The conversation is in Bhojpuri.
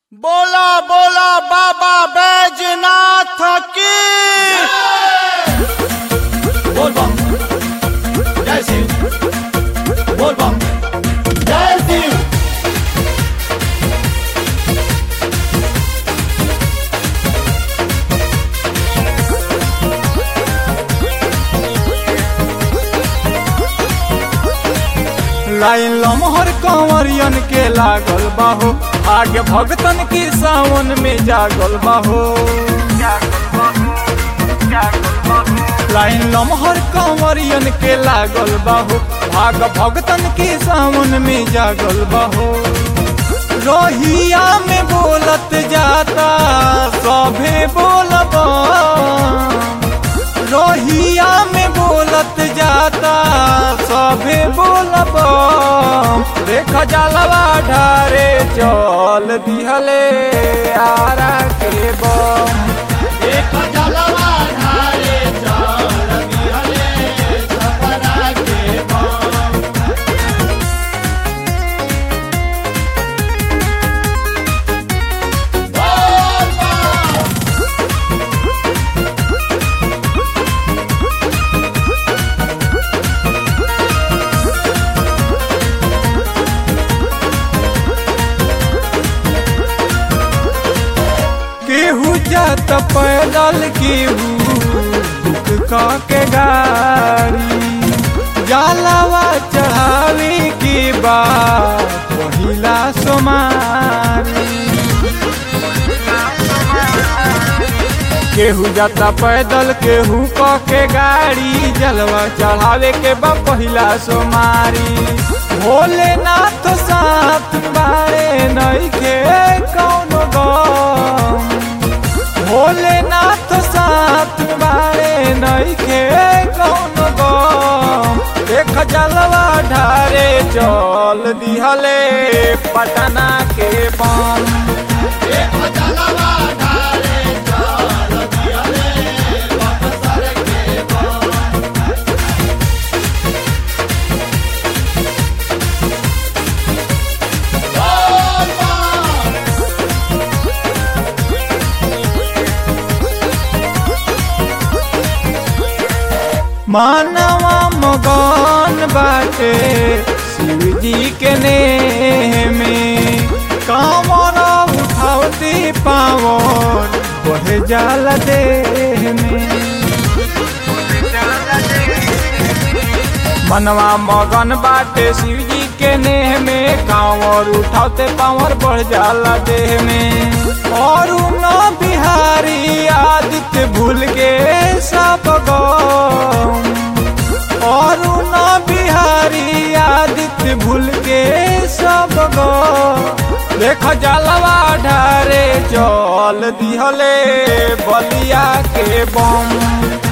बोला बोला बाबा बैजनाथ की बोल बम जय शिव बोल बम जय शिव लाइन लमहर कंवरियन के लागल बाहो आगे भगतन की सावन में जागल बाहो लाइन लमहर कंवरियन के लागल बाहो भाग भगतन की सावन में जागल बाहो रोहिया में बोलत जाता सभे बोलबा रोहिया में बोलत जाता सभे बोलब देख जलवा ढारे चल दिहले आरा के बम एक जलवा ढारे चल दिहले छपरा के बम बोल बम केहू जात पैदल केहू बुक क के गाड़ी जलवा चढ़ावे के बाद पहिला सोमारी केहू जाता पैदल केहू क के गाड़ी जलवा चढ़ावे के बा पहिला सोमारी भोलेनाथ साथ बारे नइखे कौनो गम भोलेनाथ साथ बारे नइखे कौनो गम देख जलवा ढारे चल दिहले पटना के बम एक जलवा ढारे चल दिहले बक्सर के बम बोल बम मानवा मगन बाटे शिव जी के नेह में कामर उठावती पावन बढ़ जाल देह में मनवा मगन बाटे शिव जी के नेह में कांवर उठाते पावर बढ़ जाला देह में और न बिहारी आदित्य भूल के सब गम और न बिहारी आदित्य भूल के सब गम देख जलवा ढारे चल दिहले बलिया के बम